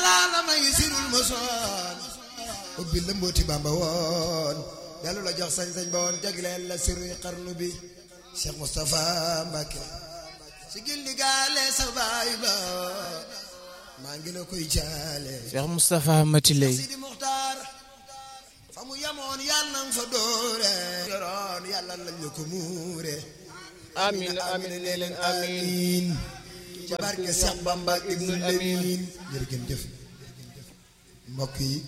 laa la may sirul mosoon ubbi la mbooti bamba woon dellu la jox sañ-sañ ba woon jagleel la siruy xarnu bi Cheikh Moustapha Mbacke si gil di gaale sa baay ba maa ngi la koy jaale Cheikh Moustapha Mati Lay Sidi Muxtaar fa mu yamoon yàlla nang fa doore yoroon yàlla lañ la ko muure amiin amiin nee leen amiin ci barke Cheikh Bamba ibnul Amin jërëjëf jëf mbokk yi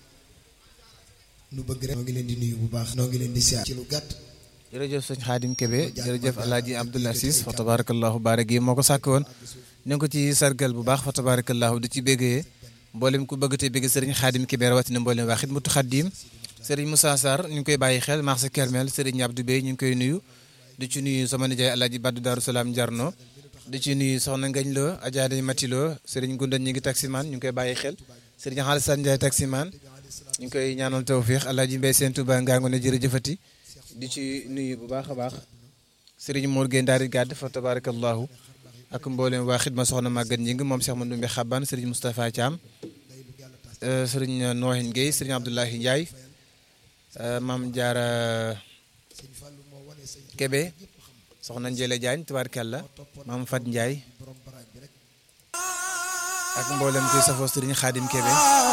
nu bëgg rek noo ngi leen di nuyu bu baax noo ngi leen di siyaar ci lu gàtt jërëjëf sëñ Xaadim Kebe jërëjëf alaaji Abdoul Aziz fa tabarakallahu baare gi moo ko sàkk woon ñu ngi ko ci sargal bu baax fa tabarakallahu di ci béggee mboolem ku bëgg te bégg sëriñ Xaadim Kebe rawatina mboolem waa Xidmatu Xaadim sëriñ Moussa Sarr ñu ngi koy bàyyi xel marché Kermel sëriñ Abdou Bey ñu ngi koy nuyu di ci nuyu sama nijaay alaaji Baddu Daaru Salaam Jarno di ci nuyu soxna Ngañ Lo Ajaade Mati Lo sëriñ Gundan ñu ngi taximaan ñu ngi koy bàyyi xel sëriñ Xaalisan Njaay taximaan ñu ngi koy ñaanal tawfiix alaaji Mbay Seen Tuba ngaango ne jërëjëfati di ci nuyu bu baax a baax sëriñ Mor Gueye Ndaari Gàdd fa tabarakallahu ak mboolem waa xidma soxna Maguette ñi ngi moom Cheikh Mandoumbe Xaban sëriñ Moustapha Thiam sëriñ Noohin Gueye sëriñ Abdoulahi Ndiaye maam Jaara Kebe soxna Njële Diagne tabarakalla maam Fat Ndiaye ak mboolem kuy safoo sëriñ Xaadim Kebe